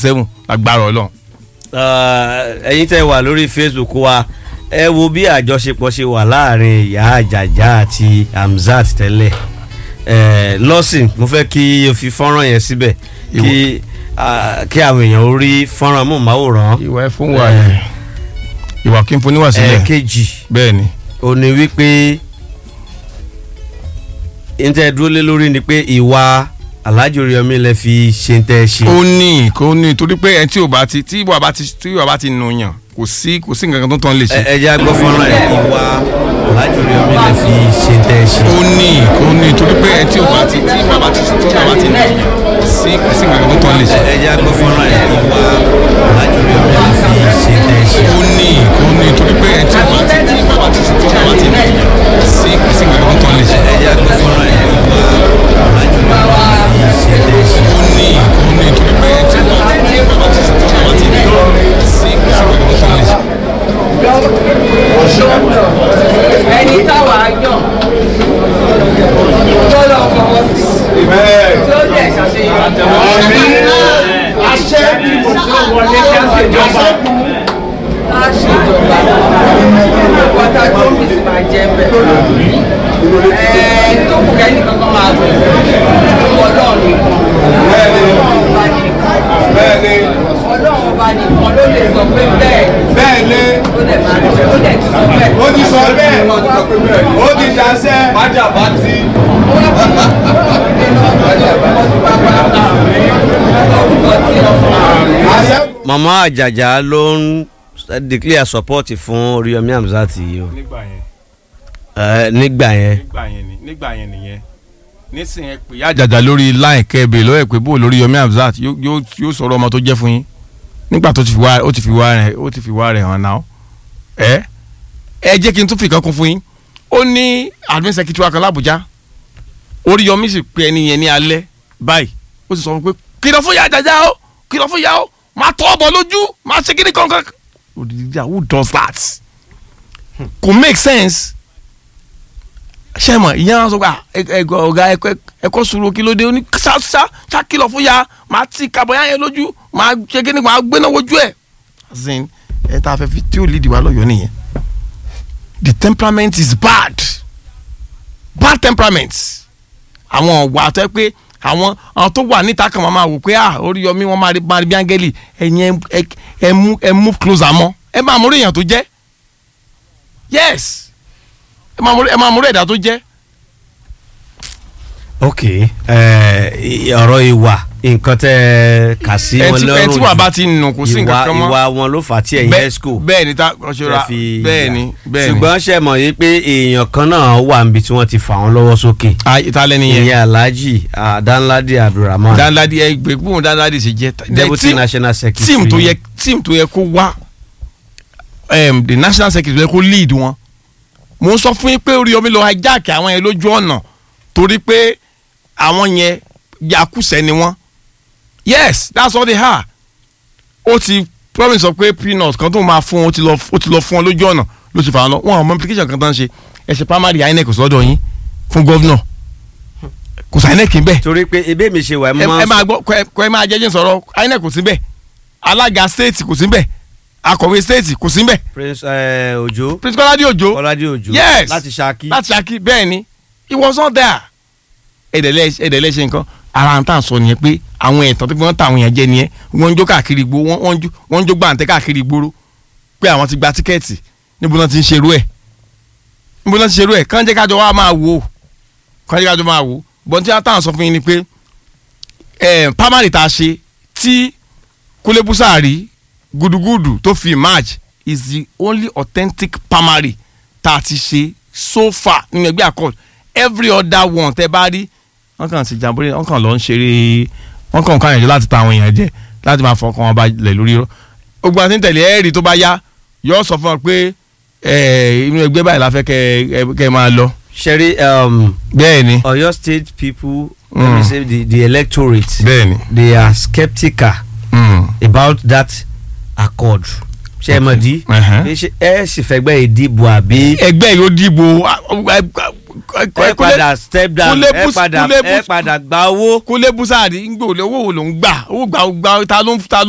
seven agbára ọlọ́run. ẹ̀yin tẹ́ wà lórí facebook wa ẹ wo bí àjọṣepọ̀ ṣe wà láàrin ìyá àjàjà àti hamzat tẹ́lẹ̀ ẹ lọ́sìn mo fẹ́ kí o fi fọ́nrán yẹn síbẹ̀ kí ah, kí àwọn èèyàn ó rí fọ́nrán amóhùnmáwòrán ìwà ẹ fún wa yẹn ìwà kí n fún níwà sílẹ̀ ẹ̀ẹ̀kejì bẹ́ẹ̀ ni ó ní wípé ntẹ dúró lé lórí ni pé ìwà Alhaji Oríyọmí lẹ fi ṣe ń tẹ ṣe. ó ní kó ní torí pé ẹni tí ò bá ti tí ìwà bá ti tí ìwà bá ti nù yàn kò sí kò sí nǹkan kan tó tán lè ẹ ṣe. ẹ jẹ́ agbọ́ fọ́nrán ẹ̀ ìwà Alhaji Oríyọmí lẹ fi ṣe ń tẹ ṣe. ó ní kó ní torí pé ẹni tí ò bá ti tí ìwà bá ti tí ìwà bá ti nù yàn kò sí kò sí nǹkan kan tó tán lè ẹ ṣe. ẹ jẹ́ agbọ́ fọ́nrán ẹ̀ ìwà Alhaji Oríyọmí lẹ fi ṣe ń tẹ ṣe. ó ní kó ní torí pé ẹni tí ò bá ti tí ìwà bá ti tí ìwà bá ti nù yàn kò sí kò sí nǹkan kan tó tán lè ṣe. ẹ jẹ́ agbọ́ fọ́nrán ẹ̀ ìwà Alhaji Oríyọmí lẹ fi ṣe ń tẹ ṣe. ó ní kó ní torí pé ẹni tí ò bá ti tí ìwà bá ti tí ìwà bá ti nù yàn kò sí kò sí nǹkan kan tó tán lè ṣe. ẹni táwa yàn tó lọ fọwọ́ sí tí ó dẹ̀ ṣàṣeyọrí. àṣẹ a ṣèjọba wọ́tá tó ń bìsì máa jẹ́ bẹ́ẹ̀. ẹ̀ẹ́d tó kù kẹ́ni kankan máa gbé ọlọ́run nìkan ọlọ́run ọba nìkan ọlọ́run ọba nìkan ló lè sọ pé bẹ́ẹ̀ bẹ́ẹ̀ni ó dẹ̀ máa ó dẹ̀ ti sọ bẹ́ẹ̀. ó ti sọ bẹ́ẹ̀ ó ti dáṣẹ́ májà bá ti. àṣẹ mama Àjàjà ló ń declare support fún Oríyọmí Hamzat yìí o nígbà yẹn ẹ nígbà yẹn nígbà yẹn ni nígbà yẹn nìyẹn nísìnyí ẹ pè yá àjàjà lórí line kẹbẹ lọ́wọ́ ẹ pé bó lórí Yomi Hamzat yóò yóò yóò sọ̀rọ̀ ọmọ tó jẹ́ fún yín nígbà tó ti fi wá ó ti fi wá rẹ̀ ó ti fi wá rẹ̀ hàn náà ẹ ẹ jẹ́ kí n tún fi kan kún fún yín ó ní admin secretary kan l'Abuja Oríyọmí sì pe ẹni yẹn ní alẹ́ báyìí ó sì sọ fún pé kìlọ̀ fún yá àjàjà o kìlọ̀ fún yá o máa tọ́ ọ̀bọ̀ lójú máa ṣe kíní kankan òdìdí who does that kò make sense ṣe mọ ìyẹn wọn sọ pé ẹgbẹ ọgá ẹkọ sùúrù kí ló dé ó ní ṣáṣá ṣàkìlọ̀ fún ya máa ti kàbọ̀ yá yẹn lójú máa ṣe kí ni máa gbéná wojú ẹ̀. zin ẹ tá a fẹ́ fi tí ó lead wa lọ́yọ̀ọ́ nìyẹn the temperament is bad bad temperament àwọn ọ̀wà tó yẹ pé àwọn àwọn tó wà níta kan máa wò pé ah Oríyọmí wọn máa rí máa rí bí áńgẹ́lì ẹ̀yin ẹ ẹ mú ẹ move closer mọ́ ẹ máa mú èèyàn tó jẹ́ yes ẹ máa mú ẹ máa mú ẹ̀dá tó jẹ́. ok ẹ ọ̀rọ̀ ìwà nǹkan tẹ́ kà sí ẹ wọn tí ẹ lọ́rùn tí wà bá ti nù kò sí ìwà nǹkan kan mọ́. ìwà wọn ló fà á tí ẹ̀yin Bẹ́ẹ̀- esco bẹ́ẹ̀ ni tá ọ̀ṣọ́ra bẹ́ẹ̀ ni bẹ́ẹ̀ ni ṣùgbọ́n ṣe mọ̀ yìí pé èèyàn kan náà wà níbi tí wọ́n ti fà wọ́n lọ́wọ́ sókè Ah, ìtàlẹ́ nìyẹn ìyẹn Alhaji ah, Danladi Abdulrahman danladi ẹ gbé gbóhùn danladi ṣe jẹ deputy team- national secretary team tó yẹ team tó yẹ kó wá um, the national secretary tó yẹ kó lead wọn mo ń sọ fún yín pé Oríyọmí lọ hijack àwọn yẹn lójú ọ̀nà torí pé àwọn yẹn yakúsẹ́ ni wọ́n yes that's all they are ó ti promise sọ pé peanut kan tó máa fún wọn ó ti lọ ó ti lọ fún wọn lójú ọ̀nà ló ti fà wọn lọ wọn àwọn implication kan tó ń ṣe ẹ ṣe primary INEC sọ́dọ̀ yín fún gọ́vnọ̀ kò sí INEC ń bẹ̀ torí pé ebe mi ṣe wà ẹ ẹ máa ẹ máa gbọ́ kọ ẹ- kọ ẹ máa jẹ́jẹ́ sọ̀rọ̀ INEC kò sí bẹ́ẹ̀ alága state kò sí bẹ́ẹ̀ akọ̀wé state kò sí bẹ́ẹ̀ prince eh, Ojo prince kọ́ládé òjò Kọ́ládé Òjó Yes. láti Ṣakí láti Ṣakí bẹ́ẹ̀ ni he was not there ẹ̀dẹ̀lẹ̀ ẹ̀dẹ̀lẹ̀ ṣe nǹkan ara ń tà sọ nìyẹn pé àwọn ẹ̀tàn tó fi wọ́n ta àwọn èèyàn jẹ nìyẹn wọ́n ń jó káàkiri gbó wọ́n wọ́n ń jó wọ́n ń jó gbàǹtẹ́ káàkiri gbóró pé àwọn ti gba tíkẹ́ẹ̀tì níbo náà ti ń ṣerú ẹ̀ níbo náà ti ṣerú ẹ̀ kàn jẹ́ kájọ wá máa wò ó kàn jẹ́ kájọ máa wò ó bọ́n tí wọ́n tà sọ fún yín ni pé ẹ̀ pámárì tá a ṣe tí Kúnlé Búsàárì gudugudu tó fi emerge is the only authentic primary tá a ti ṣe so far nínú ẹgbẹ́ accord every other one tẹ́ bá rí wọ́n kàn sí jàmbórí wọ́n kàn lọ ń ṣeré wọ́n kàn kàn yànjẹ́ láti ta àwọn èèyàn jẹ láti máa fọkàn wọn balẹ̀ lórí rọ gbogbo àti tẹ̀lé ẹ̀rí tó bá yá yóò sọ fún wọn pé ẹ̀, inú ẹgbẹ́ báyìí la fẹ́ kẹ́ ẹ- kẹ́ ẹ máa lọ ṣẹ́rí um, bẹ́ẹ̀ ni Ọ̀yọ́ state people let Mm. me say the, the electorate bẹ́ẹ̀ ni they are skeptical mm, about that accord ṣe é mọ̀ dí ẹ̀hẹ́n. Pé ṣé ẹ sì fẹ́gbẹ́ ìdìbò àbí ẹgbẹ́ yóò dìbò ẹ padà step down Kúnlé ẹ Bus- padà Kúnlé ẹ Bus- padà gba owó Kúnlé Búsàárì ń gbòòlò owó wo ló ń gbà owó gbà owó gbà ta ló ń ta ló